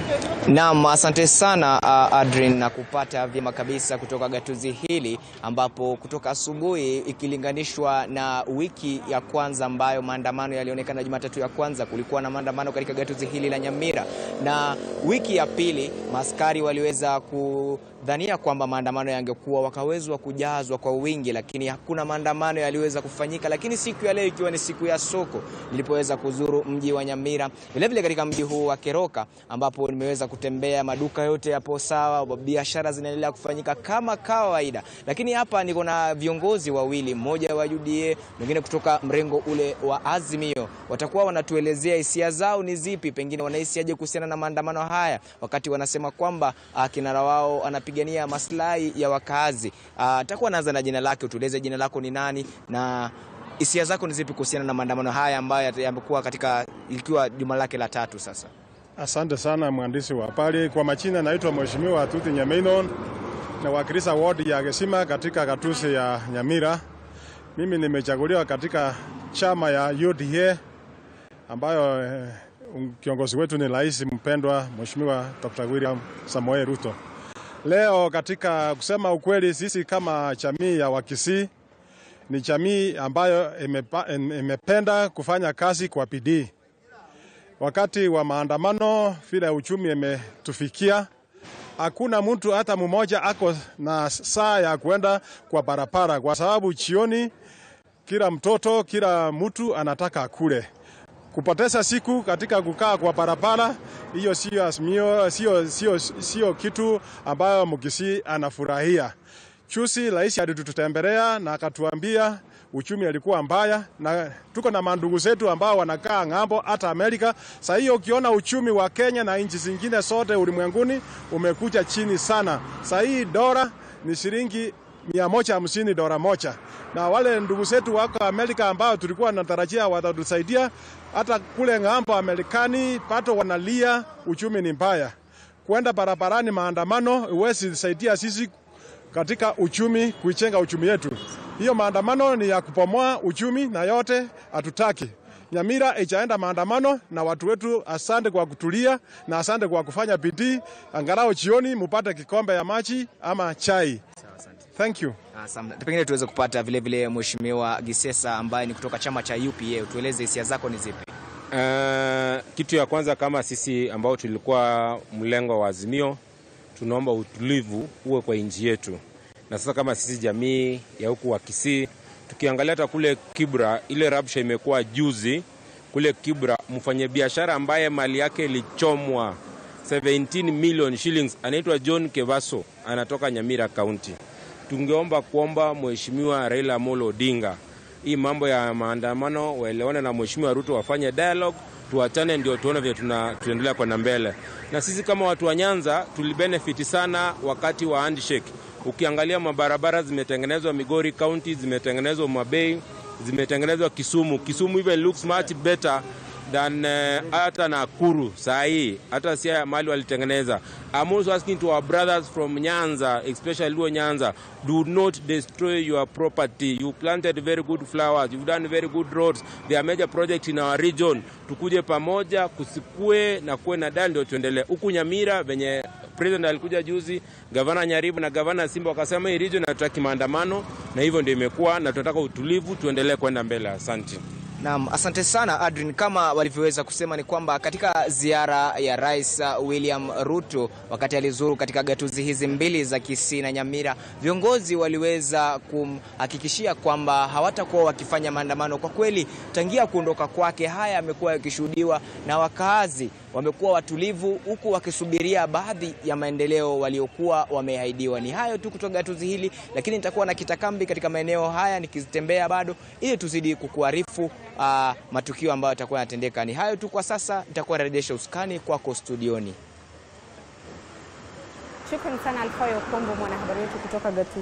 Naam, asante sana uh, Adrian na kupata vyema kabisa kutoka gatuzi hili ambapo kutoka asubuhi ikilinganishwa na wiki ya kwanza ambayo maandamano yalionekana Jumatatu ya kwanza, kulikuwa na maandamano katika gatuzi hili la Nyamira, na wiki ya pili maaskari waliweza kudhania kwamba maandamano yangekuwa wakawezwa kujazwa kwa wingi, lakini hakuna maandamano yaliweza kufanyika. Lakini siku ya leo ikiwa ni siku ya soko, nilipoweza kuzuru mji wa Nyamira, vilevile katika mji huu wa Keroka ambapo nimeweza kutembea, maduka yote yapo sawa, biashara zinaendelea kufanyika kama kawaida. Lakini hapa niko na viongozi wawili, mmoja wa UDA, mwingine kutoka mrengo ule wa Azimio. Watakuwa wanatuelezea hisia zao ni zipi, pengine wanahisiaje kuhusiana na maandamano haya, wakati wanasema kwamba uh, kinara wao anapigania maslahi ya wakaazi. Atakuwa uh, naanza na jina lake, utueleze jina lako ni nani na hisia zako ni zipi kuhusiana na maandamano haya ambayo yamekuwa katika ikiwa juma lake la tatu sasa? Asante sana mwandishi wa habari. Kwa majina naitwa Mheshimiwa Tuti Nyameinon na wakilisha ward ya Gesima katika gatuzi ya Nyamira. Mimi nimechaguliwa katika chama ya UDA ambayo eh, kiongozi wetu ni rais mpendwa Mheshimiwa Dr. William Samoei Ruto. Leo katika kusema ukweli, sisi kama jamii ya Wakisii ni jamii ambayo imepa, imependa kufanya kazi kwa bidii wakati wa maandamano vile uchumi imetufikia, hakuna mtu hata mmoja ako na saa ya kuenda kwa barabara, kwa sababu jioni kila mtoto kila mtu anataka akule. Kupoteza siku katika kukaa kwa barabara, hiyo sio azimio, sio sio sio kitu ambayo Mkisii anafurahia. Chusi rais alitutembelea na akatuambia uchumi alikuwa mbaya, na tuko na mandugu zetu ambao wanakaa ng'ambo hata Amerika. Sasa hiyo ukiona uchumi wa Kenya na nchi zingine zote ulimwenguni umekuja chini sana. Sasa hii dola ni shilingi mia moja hamsini dola moja, na wale ndugu zetu wako Amerika ambao tulikuwa natarajia watatusaidia hata kule ng'ambo Amerikani, pato wanalia, uchumi ni mbaya. Kwenda barabarani maandamano huwezi saidia sisi katika uchumi, kuichenga uchumi yetu. Hiyo maandamano ni ya kupomoa uchumi na yote hatutaki. Nyamira ichaenda maandamano na watu wetu, asante kwa kutulia na asante kwa kufanya bidii, angalau jioni mupate kikombe ya maji ama chai. Thank you. Asante. Pengine tuweze kupata vile vile Mheshimiwa Gisesa ambaye ni kutoka chama cha UPA, utueleze hisia zako ni zipi? Uh, kitu ya kwanza kama sisi ambao tulikuwa mlengo wa Azimio tunaomba utulivu uwe kwa nchi yetu, na sasa kama sisi jamii ya huku wa Kisii tukiangalia hata kule Kibra, ile rabsha imekuwa juzi kule Kibra, mfanyabiashara ambaye mali yake ilichomwa 17 million shillings anaitwa John Kevaso, anatoka Nyamira County. Tungeomba kuomba Mheshimiwa Raila Amolo Odinga hii mambo ya maandamano waelewane na Mheshimiwa Ruto, wafanye dialogue, tuachane, ndio tuone vile tunaendelea kwenda mbele. Na sisi kama watu wa Nyanza tulibenefiti sana wakati wa handshake. Ukiangalia mabarabara zimetengenezwa Migori County, zimetengenezwa Mabei, zimetengenezwa Kisumu. Kisumu even looks much better than hata uh, Nakuru saa hii hata sia mali walitengeneza. I'm also asking to our brothers from Nyanza, especially Luo Nyanza, do not destroy your property. You planted very good flowers, you've done very good roads. There are major projects in our region. Tukuje pamoja, kusikue na kuwe na dali, ndio tuendelee. Huku Nyamira venye president alikuja juzi, gavana Nyaribu na gavana Simba wakasema hii region hatutaki maandamano, na hivyo ndio imekuwa, na tunataka utulivu, tuendelee kwenda mbele. Asante. Naam, asante sana Adrian. Kama walivyoweza kusema ni kwamba katika ziara ya Rais William Ruto wakati alizuru katika gatuzi hizi mbili za Kisii na Nyamira, viongozi waliweza kumhakikishia kwamba hawatakuwa wakifanya maandamano. Kwa kweli, tangia kuondoka kwake, haya yamekuwa yakishuhudiwa na wakaazi wamekuwa watulivu huku wakisubiria baadhi ya maendeleo waliokuwa wameahidiwa. Ni hayo tu kutoka gatuzi hili, lakini nitakuwa na kitakambi katika maeneo haya nikizitembea bado, ili tuzidi kukuarifu uh, matukio ambayo yatakuwa yanatendeka. Ni hayo tu kwa sasa, nitakuwa narejesha usukani kwako studioni. Shukrani sana Alfayo Kombo, mwanahabari wetu kutoka gatuzi